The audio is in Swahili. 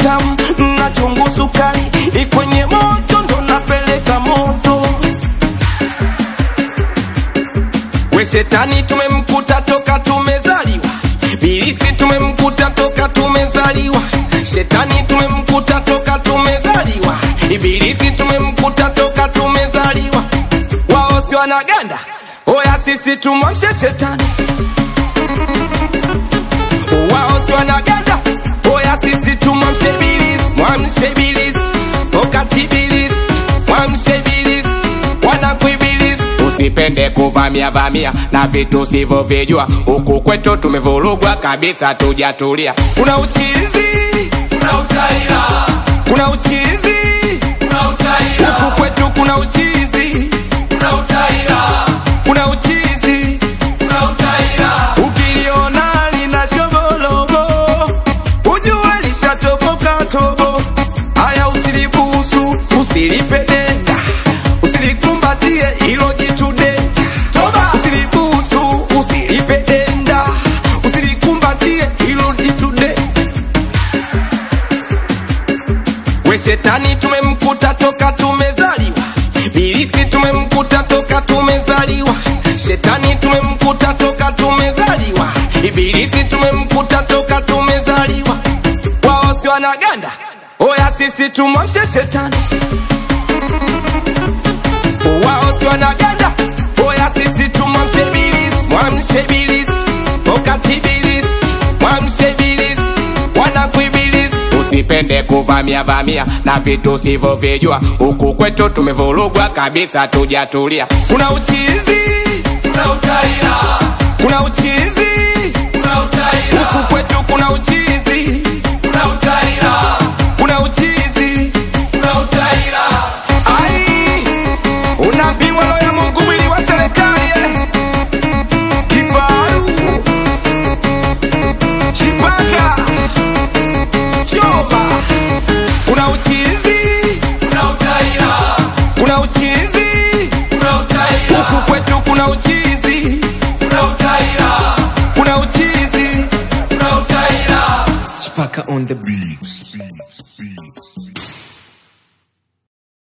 utamu na chungu sukari ikwenye moto ndo napeleka moto we shetani tumemkuta toka tumezaliwa bilisi tumemkuta toka tumezaliwa shetani tumemkuta toka tumezaliwa ibilisi tumemkuta toka tumezaliwa wao si wanaganda oya sisi tumwamshe shetani wao si wanaganda oya sisi tumwamshe bilisi mwamshe bilisi wakati bilisi mwamshe bilisi wanakuibilisi usipende kuvamia vamia na vitu sivyovijua huku kwetu tumevurugwa kabisa tujatulia kuna uchizi Kuna utaila, kuna uchizi kuna utaila, huku kwetu kuna uchizi kuna utaila, kuna uchizi kuna utaila. ukiliona lina shobolobo ujue lishatoboka tobo haya usilibusu usilipe denda usilikumbatie ilo jitu denja Toba! usilibusu usilipe denda usilikumbatie ilo jitu de we shetani tumemkuta toka tumezaliwa bilisi tumemkuta toka tumezaliwa shetani tumemkuta toka tumezaliwa ibilisi tumemkuta toka tumezaliwa wao si wanaganda oya sisi tumwamshe shetani wao si wanaganda oya sisi tumwamshe bilisi mwamshe bilisi wakati bilisi mwamshe bilisi wanakuibilisi usipende kuvamia vamia na vitu sivyovijua huku kwetu tumevurugwa kabisa tujatulia kuna uchizi Kuna utaila, kuna uchizi kuna utaila, huku kwetu kuna uchizi kuna utaila, kuna uchizi kuna utaila. ai unapimwa roho ya mungu mwili wa serikali eh. kifaru chipaka choba kuna uchizi Kuna utaila, kuna uchizi kuna utaila, huku kwetu kuna uchizi kuna utaila, kuna uchizi kuna utaila. Chipaka on the beats.